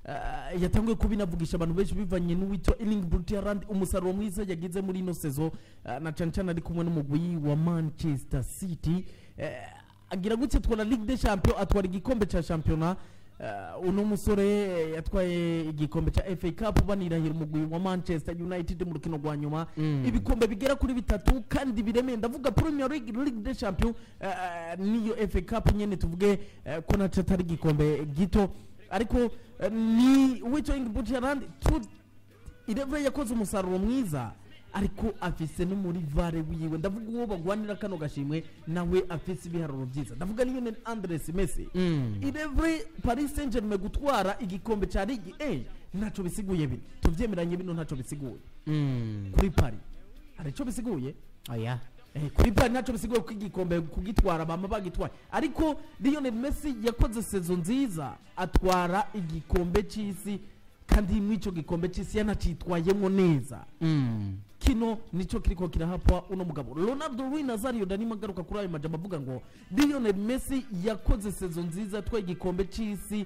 eh, yatanguye kubinavugisha abantu benshi bivanye n'uwitwa Erling Braut Haaland umusaruro mwiza yagize muri ino sezo eh, na cane cane ari kumwe n'umugwi wa Manchester City eh, agira gutya atwara Ligue des Champions atwara igikombe ca shampiyona Uh, uno musore eh, yatwaye igikombe ca FA Cup banirahira umugwi wa Manchester United mu rukino rwa nyuma Mm. ibikombe bigera kuri bitatu kandi biremeye ndavuga Premier League Ligue des Champions uh, niyo FA Cup nyene tuvuge uh, ko naco atari igikombe gito ariko uh, ni Wito Ingeborg Haaland tu ireve yakoze umusaruro mwiza ariko afise no muri vare wiwe ndavuga uwo bagwanira kano gashimwe nawe afise ibiharuro byiza ndavuga niyo ni Andres Messi Mm. ireve Paris Saint-Germain gutwara igikombe ca Ligue A ntaco bisiguye bino tuvyemeranye bino ntaco bisiguye Mm. kuri Paris hari ico bisiguye oya Eh, kuri Paris ntaco bisiguye ko igikombe kugitwara bama bagitwaye ariko Lionel Messi yakoze sezo nziza atwara igikombe c'isi kandi mw'ico gikombe c'isi yanacitwayemwo neza Mm. kino nico kiriko kirahapwa uno mugabo Ronaldo Rui Nazario Danima agaruka kuri ayo majambo avuga ngo Lionel Messi yakoze sezo nziza atwaye igikombe c'isi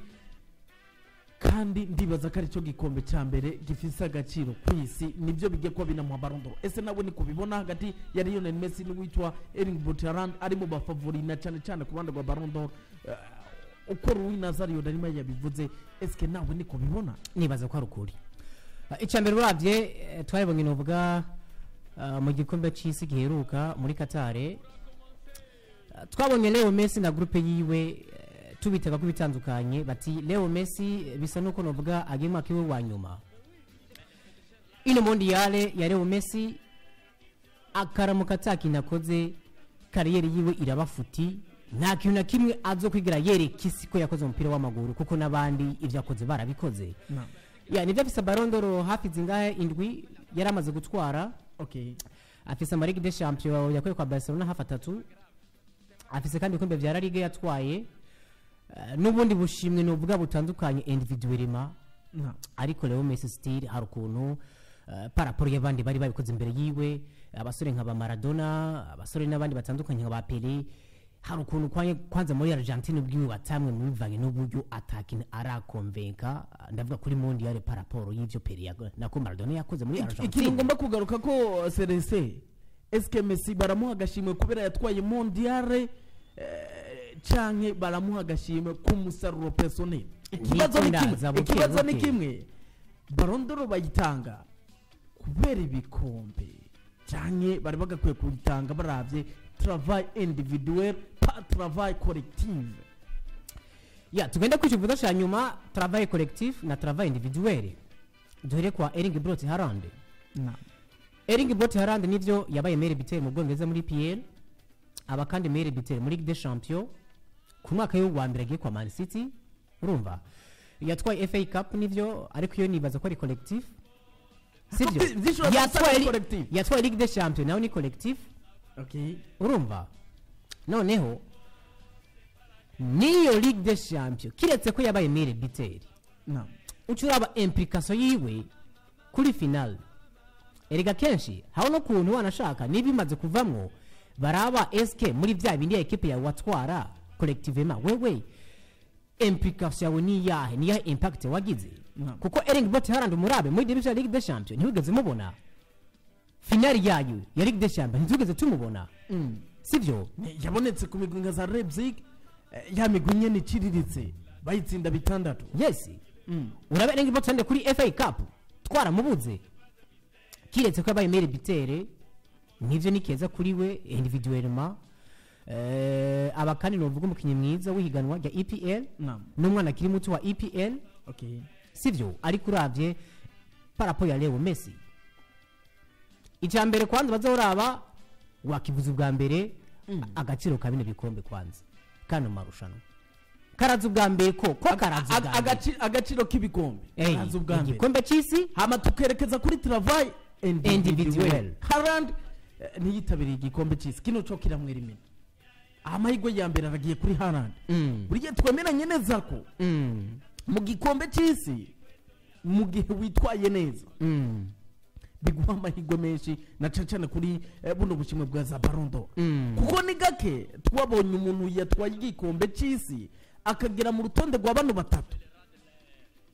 kandi ndibaza ko aricyo gikombe cya mbere gifise agaciro ku isi nibyo bijya kuba binamuha Ballon d'Or ese nawe ni kubibona hagati ya Lionel Messi n'uwitwa Erling Braut Haaland ari mu bafavori na cyane cyane ku ruhande rwa Ballon d'Or Eh, uko Rui Nazario Danima yabivuze eske nawe ni kubibona nibaza ko ari ukuri Ah, icya mbere urabye eh, twaribonye novuga ah, mu gikombe cy'isi giheruka muri katare Ah, twabonye leo messi na groupe yiwe eh, tubitega ko bitandukanye bati leo messi eh, bisa nuko novuga agiye umwaka iwe wa nyuma ino mondiale ya leo messi akaramuka atakintu akoze kariyeri yiwe iraba futi nta kintu na kimwe azo kwigira yereka isi ko yakoze umupira w'amaguru kuko n'abandi ibyo yakoze barabikoze ya nibyo afise barondoro hafi zingahe indwi yari amaze gutwara okay afise amarigue de champion yakuye kwa barcelona hafi atatu afise kandi ibikombe vya la ligue yatwaye eh, n'ubundi bushimwe nuvuga butandukanye individuellement na ariko Leo Messi still hari ukuntu uh, paraporo y'abandi bari babikoze imbere yiwe abasore nka ba Maradona abasore n'abandi batandukanye nka ba Pele hari ukuntu kwanye kwanza muri Argentine ubwiwe watamwe mu bivanye n'uburyo atakin arakonvenka uh, ndavuga kuri mondial paraporo y'ivyo Pele yago- nako Maradona yakoze muri ikintu Argentine ngomba kugaruka ko serese eske Messi baramuha agashimwe kubera yatwaye mondiale eh, canke baramuha agashimwe k'umusaruro personnel ikibazo ni ndaza, kimwe buke, ikibazo ni buke. kimwe barondoro bayitanga kubera ibikombe canke bari bagakwiye kuyitanga baravye travail individuel pa travail collective ya tugende ku kivuzo cya nyuma travail collectif na travail individuel duhere kwa Erling Braut Haaland na Erling Braut Haaland nivyo yabaye meilleur buteur mu Bwongereza muri PL aba kandi meilleur buteur muri Ligue des Champions ku mwaka yo wa mbere agiye kwa Man City urumva yatwaye FA Cup nivyo ariko iyo nibaza ko ari collectif sibyo Zi- zishobora kuba yatwaye ari li- collectif. yatwaye Ligue des Champions nawe ni collectif okay urumva noneho niyo Ligue des Champions kiretse ko yabaye meilleur buteur na uca uraba implication yiwe kuri final erega kenshi haba no kuntu wanashaka niba imaze kuvamwo baraba eske muri bya bindi ya ekipe yawe watwara collectivement wewe implication yawe ni yahe ni yahe impact wagize No. kuko Erling Braut Haaland umurabe muri debut ya Ligue des Champions ntiwigeze mubona final yayo ya Ligue des Champions ntitwigeze tumubona mm. sivyo Ni- yabonetse ku migwi nka za Leipzig eh, ya migwi nyene iciriritse bayitsinda bitandatu yes mm. urabe Erling Braut Haaland kuri FA Cup twaramubuze kiretse ko yabaye meilleur buteur nivyo ni keza kuri we individuellement eh, aba kandi novuga umukinnyi mwiza w'ihiganwa rya EPL na n'umwana akiri muto wa EPL okay sivyo ariko uravye parapo ya Leo Messi icya mbere kwanza bazoraba wakivuza ubwa mbere Mm. agaciro ka bino bikombe kwanza kano marushanwa karaza ubwa mbere ko ko karaza Ag- ubwa mbere agaci- agaciro k'ibikombe Ey, karaza ubwa mbere igikombe cy'isi hama tukerekeza kuri travail Individuel. individuel Haaland eh, ntiyitabiriye igikombe cy'isi kino cyo kiramwera imena amahirwe ya mbere aragiye kuri Haaland Mm. buri gihe twemeranye neza ko Mm. mu gikombe cy'isi mu gihe witwaye neza Mm. biguha amahirwe menshi na cyane cyane kuri eh, buno bushimwe bwa za Ballon d'Or Mm. kuko ni gake twabonye umuntu yatwaye igikombe cy'isi akagera mu rutonde rwa bano batatu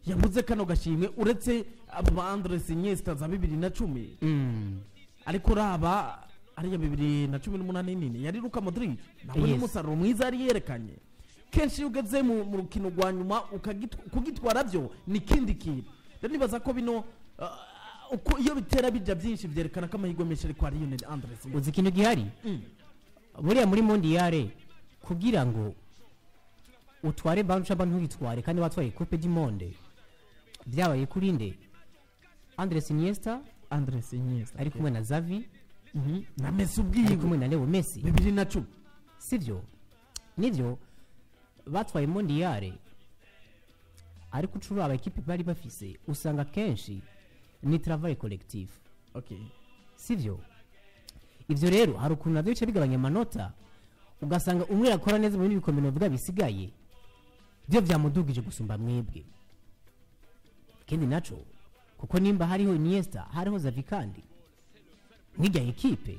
yabuze kano gashimwe uretse abo ba andres iniesta za bibiri na cumi Mm. ariko uraba ariya bibiri na cumi n'umunani nini yari luka modric nawe Yes. n'umusaruro mwiza yari yerekanye kenshi iyo ugeze mu mu rukino rwa nyuma ukagit- kugitwara byo ni ikindi kintu rero nibaza ko bino ah, uko iyo bitera bijya byinshi byerekana ko amahirwe menshi ari kwa lionel andres uzi ikintu gihari Mm. buriya muri mondiyare kugira ngo utware ballon cyangwa ntugitware kandi watwaye coupe du monde byabaye kuri nde andres iniesta andres iniesta ari kumwe na zavi Mhm. na messi ari ubwiwe kumwe na leo messi bibiri na cumi sibyo nibyo batwaye mondiyare ariko ucurura abakipe bari bafise usanga kenshi ni travail collectif okay sibyo ibyo rero hari ukuntu nabyo bica bigabanya amanota ugasanga umwe yakora neza mu bindi bikombe bivuga bisigaye byo byamudugije gusumba mwebwe ikindi naco kuko nimba hariho iniesta hariho zavi kandi nk'ijya ekipe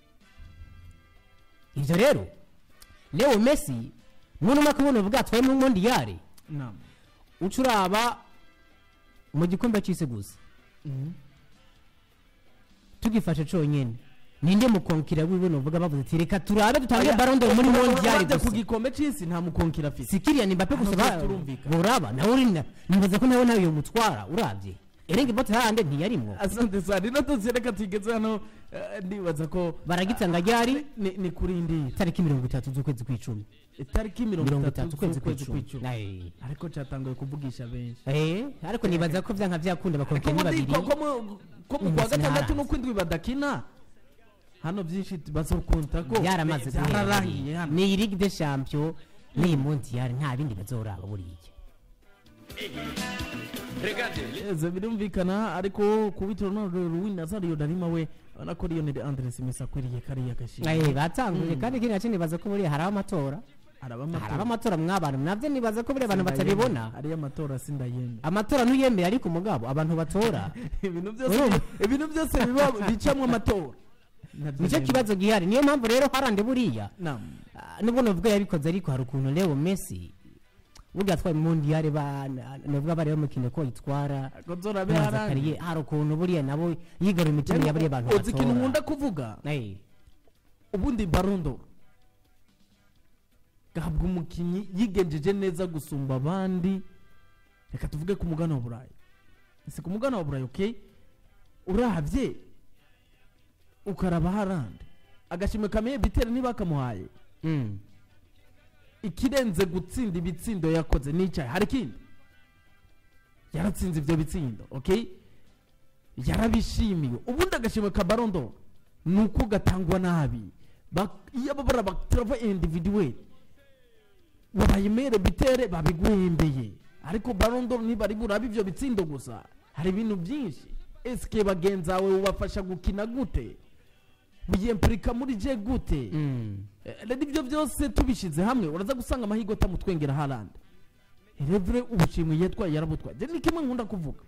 ibyo rero leo messi muri umwaka ubona bwatwaye mu mondiyare naam uca uraba mu gikombe cy'isi gusa Mhm. tugifashe conyene ninde mukonkira wiwe novuga bavuze ati reka turabe dutange Oya, barondo muri urabye mondial ku gusa gikombe c'isi nta mukonkira afise sikiriya ni mbappe gusa Hano ba- turumvikana. boraba nawe uri na nibaza ko nawe nawe yomutwara urabye erenge bote hande ntiyarimwo asante sana ino tuzi reka tugeze hano eh, ndibaza ko baragitsanga ryari ni ni kuri ndi tariki mirongo itatu z'ukwezi kw'icumi itariki mirongo mirongo itatu itatu ukwezi z'ukwezi kw'icumi kw'icumi Aye. ariko cyatanguye kuvugisha benshi Eh, ariko nibaza ko vyanka vyakunda bakonkera ni babiri ko mu- ko mu kwa Umunsi gatandatu ntaranze. n'ukwindwi badakina hano byinshi bazokunta ko byaramaze eh, byararangiye hano ni ligue des champions ni mondial nta bindi bazoraba buriya Eze birumvikana ariko kubitiro no Ruwin Nazario Darima we urabona ko Lionel Andres Messi akwiriye kariya gashimwe Eh, batanguye kandi ikindi nacyo nibaza ko buriya hari amatora araba hari amatora amatora mw'abantu nabyo nibaza ko buriya abantu batabibona ariyo amatora sindayemera amatora ntuyemeye ariko umugabo abantu batora ibintu byose Urumva? ibintu byose biba bicamwo amatora Nabyo nicyo nemera. kibazo gihari niyo mpamvu rero harande buriya Naam. Ah, nubwo navuga yabikoze ariko hari ukuntu leo messi burya atwaye mondiyare navuga bari bamukine ko yitwara Gonzalo abe ntaza harandi. kariye hari ukuntu buriya nabo yigarura imitima ya buriya bantu uzi ikintu nkunda batora kuvuga Eh, ubundi barondo gahabwa umukinnyi yigenjeje neza gusumba abandi reka tuvuge ku mugana wa burayi si ku mugana wa burayi okay urahabye ukaraba harandi agashimwe kameye bitera ntibakamuhaye mm. ikirenze gutsinda ibitsindo yakoze n'icyayi hari ikindi yaratsinze ibyo bitsindo okay yarabishimiwe ubundi agashimwe ka barondo ni uko gatangwa nabi Bak- iyo babara batrava individuel babayimere bitere babiguhembeye ariko barondo ntibari burabe ibyo bitsindo gusa hari ibintu byinshi esike bagenzawe ubafasha gukina gute biyempurika muri je gute Mm. Eh, rero ibyo byose tubishyize hamwe uraza gusanga amahirwe atamutwengera harandi revure ubushimwe yatwaye yarabutwaye je ni kimwe nkunda kuvuga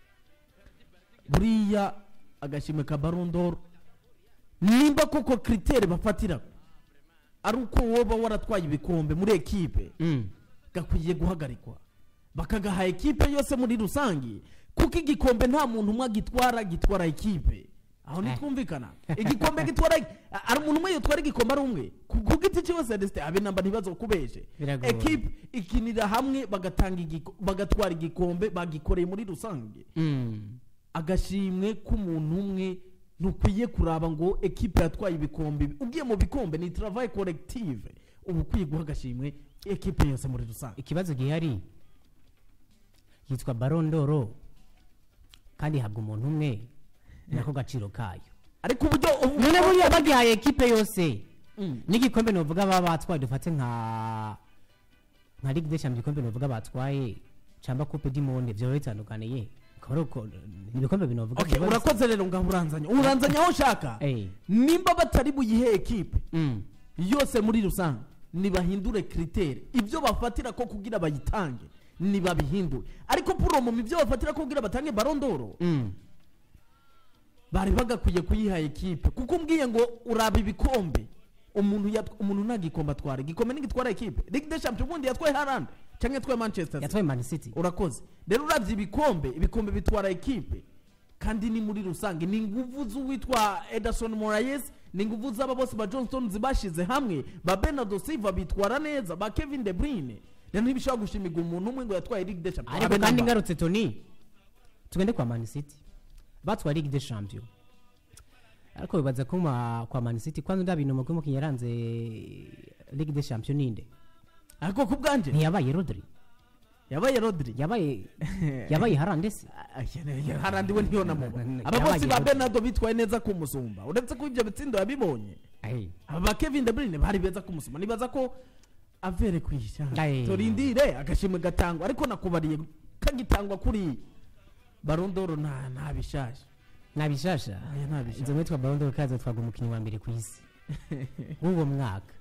buriya agashimwe ka barondoro nimba koko kritere bafatira ari uko woba waratwaye ibikombe muri ekipe Mm. gakwiye guhagarikwa bakagaha ekipe yose muri rusange kuko igikombe nta muntu umwe agitwara gitwara ekipe aho Eh. ntitwumvikana igikombe gitwara a- ari umuntu umwe yitwara igikombe ari umwe ku ku giti cyose desite abe namba ntibazo kubeshe Biragoye. ekipe ikinira hamwe bagatanga igiko- bagatwara igikombe bagikoreye muri rusange Mm. agashimwe k'umuntu umwe ntukwiye kuraba ngo ekipe yatwaye ibikombe ugiye mu bikombe ni travail collective uba ukwiye guha agashimwe ekipe yose muri rusange ikibazo gihari yitwa barondoro kandi ihabwa umuntu umwe nako gaciro kayo ariko uburyo ubu- none buriya bagihaye ekipe yose Mm. n'igikombe novuga baba batwaye dufate nka nka ligue des champions igikombe novuga batwaye cyangwa coupe du monde byoba bitandukaniye ukaba ari uko ibikombe binovuga Okay, biba bisa- urakoze rero ngaho uranzanya uranzanya aho ushaka Eh. nimba batari buyihe ekipe Mm. yose muri rusange nibahindure kritere ibyo bafatira ko kugira bayitange nibabihindure ariko puromo ibyo bafatira ko kugira batange barondoro Mm. bari bagakwiye kuyiha ekipe kuko umbwiye ngo uraba ibikombe umuntu yat- umuntu nta gikombe atwara igikombe ntigitwara ekipe ligue des champions ubundi yatwaye harandi cyangwa yatwaye manchester City? yatwaye man city urakoze rero uravye ibikombe ibikombe bitwara ekipe kandi ni muri rusange ni inguvu z'uwitwa ederson moraes ni inguvu z'aba bose ba johnston zibashize hamwe ba bernardo silva bitwara neza ba kevin de bruyne rero ntibishobora gushimirwa umuntu umwe ngo yatwaye ligue des champions ariko Habe kandi namba. ngarutse toni tugende kwa man city batwaye ligue des champions ariko bibaza ko ma- kwa man city kwanza nda bintu mugwi mukinnyi yaranze ligue des champions ninde ariko ku bwanje ntiyabaye rodri yabaye rodri yabaye yabaye harande se harandi we ntiyona muba aba Yabaye bose ba Rodri. bernardo bitwaye neza kumusumba uretse ko ibyo bitsindo yabibonye Ai. aba ba kevin de bruyne bari beza kumusoma nibaza ko avere kwisha Aye. turindire agashimwe gatangwa ariko nakubariye kagitangwa kuri barondoro nta nta bishaje nta bishasha Oya, nta bishasha. inzo mwitwa barondo kaza twaga umukinnyi wa mbere ku isi w'uwo mwaka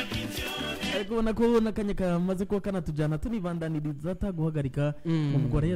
ariko ubona ko n'akanya kamaze kuba kanatujyana tunibandaniriza ataguhagarika Mm. umugore